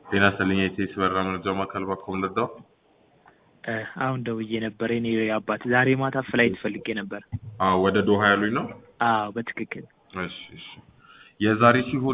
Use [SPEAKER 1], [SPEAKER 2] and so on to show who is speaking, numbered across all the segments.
[SPEAKER 1] ጤና ይስጥልኝ የኢቲኤስ በራ መረጃ ማዕከል ባኮም ልርዳው?
[SPEAKER 2] አሁን ደውዬ ነበር። የኔ አባት ዛሬ ማታ ፍላይት ፈልጌ ነበር።
[SPEAKER 1] አዎ ወደ ዶሃ ያሉኝ ነው?
[SPEAKER 2] አዎ በትክክል
[SPEAKER 1] እሺ እሺ። የዛሬ ሲሆን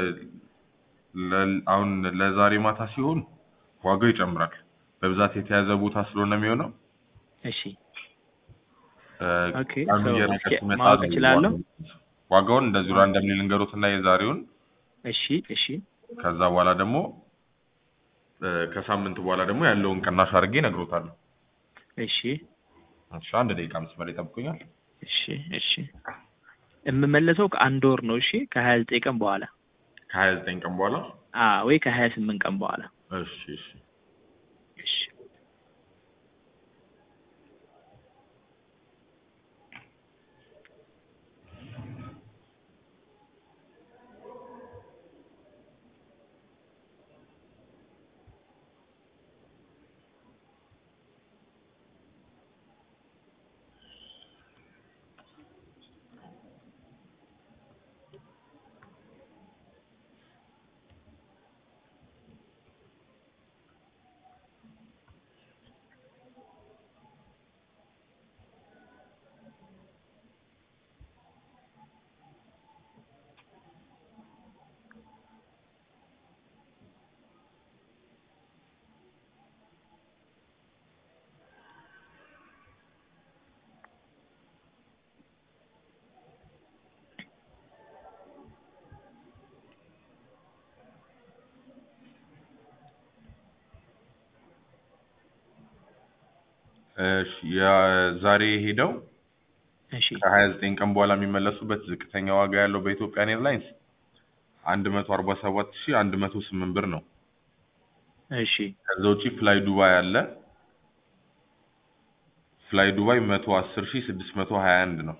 [SPEAKER 1] ለ- አሁን ለዛሬ ማታ ሲሆን ዋጋው ይጨምራል። በብዛት የተያዘ ቦታ ስለሆነ የሚሆነው
[SPEAKER 2] እሺ
[SPEAKER 1] እ፣
[SPEAKER 2] ኦኬ፣
[SPEAKER 1] ቀኑ
[SPEAKER 2] so
[SPEAKER 1] እየረቀ
[SPEAKER 2] እስኪ
[SPEAKER 1] ሲመጣ
[SPEAKER 2] ማወቅ
[SPEAKER 1] ነው
[SPEAKER 2] እችላለሁ?
[SPEAKER 1] ዋጋውን እንደዚሁ ራንደምሊ ልንገሩትና የዛሬውን
[SPEAKER 2] እሺ እሺ
[SPEAKER 1] ከዛ በኋላ ደግሞ እ፣ ከሳምንት በኋላ ደግሞ ያለውን ቅናሽ አድርጌ እነግሮታለሁ።
[SPEAKER 2] እሺ
[SPEAKER 1] እሺ አንድ ደቂቃ መስመር ይጠብቁኛል።
[SPEAKER 2] እሺ እሺ የምመለሰው ከአንድ ወር ነው። እሺ ከሀያ ዘጠኝ ቀን በኋላ
[SPEAKER 1] ከሀያ ዘጠኝ ቀን በኋላ
[SPEAKER 2] አ ወይ ከሀያ ስምንት ቀን በኋላ
[SPEAKER 1] እሺ እሺ
[SPEAKER 2] እሺ
[SPEAKER 1] እሺ የዛሬ ሄደው
[SPEAKER 2] እሺ
[SPEAKER 1] ከሀያ ዘጠኝ ቀን በኋላ የሚመለሱበት ዝቅተኛ ዋጋ ያለው በኢትዮጵያን ኤርላይንስ አንድ መቶ አርባ ሰባት ሺ አንድ መቶ ስምንት ብር ነው።
[SPEAKER 2] እሺ
[SPEAKER 1] ከዛ ውጪ ፍላይ ዱባይ አለ። ፍላይ ዱባይ መቶ አስር ሺ ስድስት መቶ ሀያ አንድ ነው።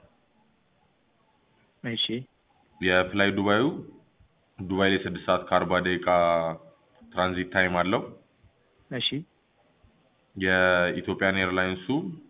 [SPEAKER 2] እሺ
[SPEAKER 1] የፍላይ ዱባዩ ዱባይ ላይ ስድስት ሰዓት ከአርባ ደቂቃ ትራንዚት ታይም አለው።
[SPEAKER 2] እሺ
[SPEAKER 1] የኢትዮጵያን ኤርላይንሱ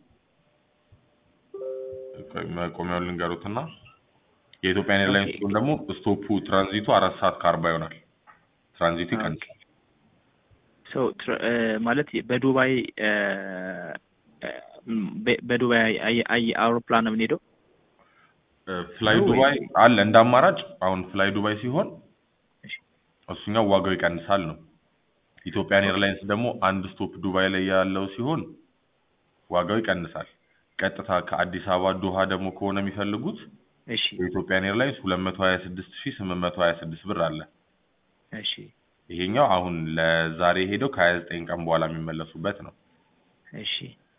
[SPEAKER 1] ቆይ መቆሚያውን ልንገሩትና የኢትዮጵያን ኤርላይንስ
[SPEAKER 2] ኦኬ።
[SPEAKER 1] ደግሞ ስቶፑ ትራንዚቱ አራት ሰዓት ከአርባ ይሆናል። ትራንዚቱ ይቀንሳል።
[SPEAKER 2] ሶ ትረ- እ፣ ማለት በዱባይ እ፣ እ፣ በ- በዱባይ አየ- አየ- አውሮፕላን ነው የምንሄደው?
[SPEAKER 1] ፍላይ
[SPEAKER 2] ነው
[SPEAKER 1] ዱባይ
[SPEAKER 2] ወይ?
[SPEAKER 1] አለ እንደ አማራጭ። አሁን ፍላይ ዱባይ ሲሆን
[SPEAKER 2] እሺ
[SPEAKER 1] እሱኛው ዋጋው ይቀንሳል ነው። ኢትዮጵያን ኤርላይንስ ደግሞ አንድ ስቶፕ ዱባይ ላይ ያለው ሲሆን ዋጋው ይቀንሳል። ቀጥታ ከአዲስ አበባ ዶሃ ደግሞ ከሆነ የሚፈልጉት
[SPEAKER 2] እሺ
[SPEAKER 1] የኢትዮጵያን ኤርላይንስ ሁለት መቶ ሀያ ስድስት ሺ ስምንት መቶ ሀያ ስድስት ብር አለ።
[SPEAKER 2] እሺ
[SPEAKER 1] ይሄኛው አሁን ለዛሬ ሄደው ከሀያ ዘጠኝ ቀን በኋላ የሚመለሱበት ነው።
[SPEAKER 2] እሺ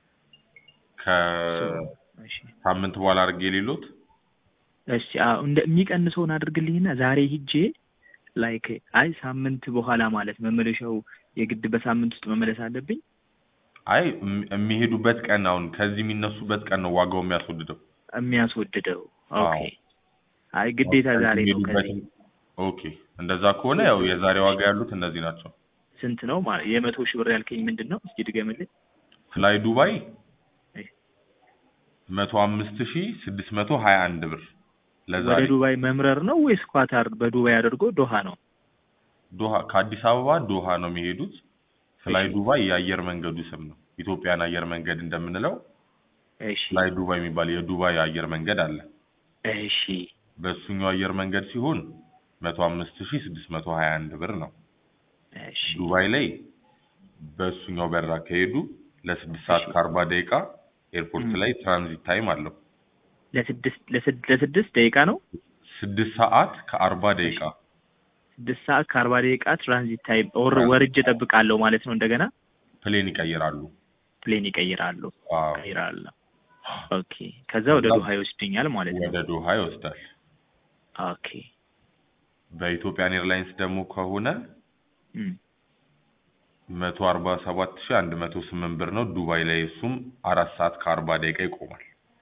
[SPEAKER 2] እሺ
[SPEAKER 1] ከሳምንት በኋላ አድርጌ የሌሎት
[SPEAKER 2] እሺ አዎ እንደ የሚቀንሰውን አድርግልኝና ዛሬ ሂጄ ላይክ አይ ሳምንት በኋላ ማለት መመለሻው የግድ በሳምንት ውስጥ መመለስ አለብኝ።
[SPEAKER 1] አይ እም- የሚሄዱበት ቀን አሁን ከዚህ የሚነሱበት ቀን ነው ዋጋው የሚያስወድደው።
[SPEAKER 2] የሚያስወድደው
[SPEAKER 1] አዎ።
[SPEAKER 2] ኦኬ። አይ ግዴታ ዛሬ ነው። ከዚህ
[SPEAKER 1] የሚሄዱበትን- ኦኬ እንደዛ ከሆነ ያው የዛሬ ዋጋ ያሉት እነዚህ ናቸው።
[SPEAKER 2] ስንት ነው ማለት የመቶ ሺህ ብር ያልከኝ ምንድን ነው? እስኪ ድገምልኝ።
[SPEAKER 1] ፍላይ ዱባይ
[SPEAKER 2] እሺ።
[SPEAKER 1] መቶ አምስት ሺ ስድስት መቶ ሀያ አንድ ብር
[SPEAKER 2] ወደ
[SPEAKER 1] ለዛሬ
[SPEAKER 2] ዱባይ መምረር ነው ወይስ ኳታር በዱባይ አድርጎ ዶሃ ነው?
[SPEAKER 1] ዶሃ ከአዲስ አበባ ዶሃ ነው የሚሄዱት። ፍላይ
[SPEAKER 2] እሺ።
[SPEAKER 1] ዱባይ የአየር መንገዱ ስም ነው። ኢትዮጵያን አየር መንገድ እንደምንለው
[SPEAKER 2] እሺ
[SPEAKER 1] ፍላይ ዱባይ የሚባል የዱባይ አየር መንገድ አለ።
[SPEAKER 2] እሺ
[SPEAKER 1] በእሱኛው አየር መንገድ ሲሆን መቶ አምስት ሺ ስድስት መቶ ሀያ አንድ ብር ነው።
[SPEAKER 2] እሺ
[SPEAKER 1] ዱባይ ላይ በእሱኛው በራ ከሄዱ ለስድስት ሰዓት
[SPEAKER 2] እሺ።
[SPEAKER 1] ከአርባ ደቂቃ ኤርፖርት
[SPEAKER 2] ም።
[SPEAKER 1] ላይ ትራንዚት ታይም አለው።
[SPEAKER 2] ለስድስት ለስድ- ለስድስት ደቂቃ ነው።
[SPEAKER 1] ስድስት ሰዓት ከአርባ ደቂቃ
[SPEAKER 2] ስድስት ሰዓት ከአርባ ደቂቃ ትራንዚት ታይም ወር
[SPEAKER 1] ትራንዚት
[SPEAKER 2] ወርጄ እጠብቃለሁ ማለት ነው። እንደገና
[SPEAKER 1] ፕሌን ይቀይራሉ።
[SPEAKER 2] ፕሌን ይቀይራሉ
[SPEAKER 1] አዎ።
[SPEAKER 2] ይቀይራሉ። ኦኬ ከዛ ወደ ዱሃ ይወስደኛል ማለት ነው።
[SPEAKER 1] ወደ ዶሃ ይወስዳል።
[SPEAKER 2] ኦኬ
[SPEAKER 1] በኢትዮጵያን ኤርላይንስ ደግሞ ከሆነ
[SPEAKER 2] እም።
[SPEAKER 1] መቶ አርባ ሰባት ሺ አንድ መቶ ስምንት ብር ነው ዱባይ ላይ እሱም አራት ሰዓት ከአርባ ደቂቃ ይቆማል።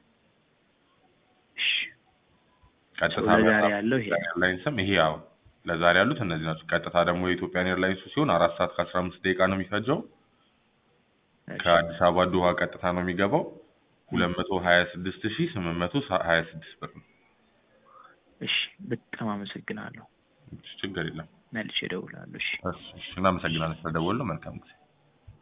[SPEAKER 2] እሺ
[SPEAKER 1] ቀጥታ
[SPEAKER 2] ለዛሬ
[SPEAKER 1] በራ
[SPEAKER 2] ያለው ይሄ
[SPEAKER 1] ኢትዮጵያን ኤርላይንስም ይሄ ያው ለዛሬ ያሉት እነዚህ ናቸው። ቀጥታ ደግሞ የኢትዮጵያን ኤርላይንሱ ሲሆን አራት ሰዓት ከአስራ አምስት ደቂቃ ነው የሚፈጀው።
[SPEAKER 2] እሺ
[SPEAKER 1] ከአዲስ አበባ ዶሃ ቀጥታ ነው የሚገባው። ሁለት መቶ ሀያ ስድስት ሺ ስምንት መቶ ሀያ ስድስት ብር ነው።
[SPEAKER 2] እሺ በጣም አመሰግናለሁ።
[SPEAKER 1] ችግር የለም።
[SPEAKER 2] መልሼ እደውላለሁ። እሺ
[SPEAKER 1] እሺ፣ እሺ፣ እናመሰግናለን ስለደወሉ። መልካም ጊዜ